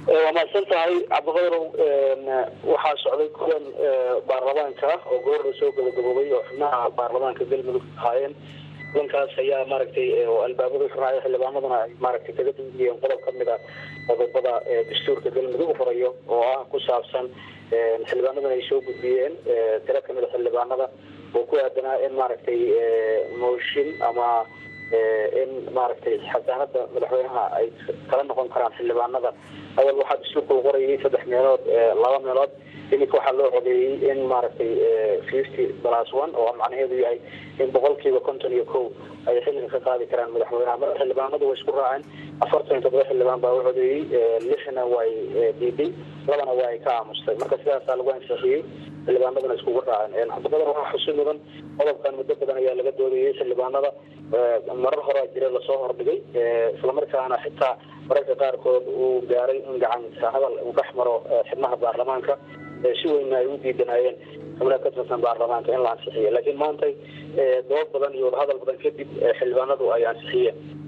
waa mahadsan tahay cabdiqadarow waxaa socday kulan baarlamaanka ah oo goorra soo gabagaboobay oo xubnaha baarlamaanka galmudug ahaayeen kulankaas ayaa maaragtay albaabada xuraayo xildhibaanaduna ay maaragtay kaga dudiyeen qodob kamid a qodobada dastuurka galmudug furayo oo ah ku saabsan xildhibaanaduna ay soo gudbiyeen tiro kamid a xildhibaanada oo ku aadanaa in maaragtay mooshin ama in maaragtay xasaanada madaxweynaha ay kala noqon karaan xildhibaanada awal waxaa dastuurka u qorayay saddex meelood laba meelood iminka waxaa loo codeeyey in maaragtay fifty plus one oo macnaheedu yahay in boqolkiiba konton iyo ko ay xilliga ka qaadi karaan madaxweynaha marka xildhibaanadu way isku raaceen afartan iyo toddoba xildhibaan baa u codeeyey lixna way diiday labana waa ay ka aamustay marka sidaasaa lagu ansixiyey xildhibaanaduna iskugu raaceen xubadada waxaa xusi mudan qodobkan muddo badan ayaa laga doodayay xildhibaanada marar horaa jira lasoo hordhigay islamarkaana xitaa mararka qaarkood uu gaaray in gacanka hadal uu dhex maro xibnaha baarlamaanka si weynna ay u diidanaayeen xubnaha ka tirsan baarlamaanka in la ansixiyo laakiin maantay dood badan iyo wadahadal badan kadib xildhibaanadu ay ansixiyeen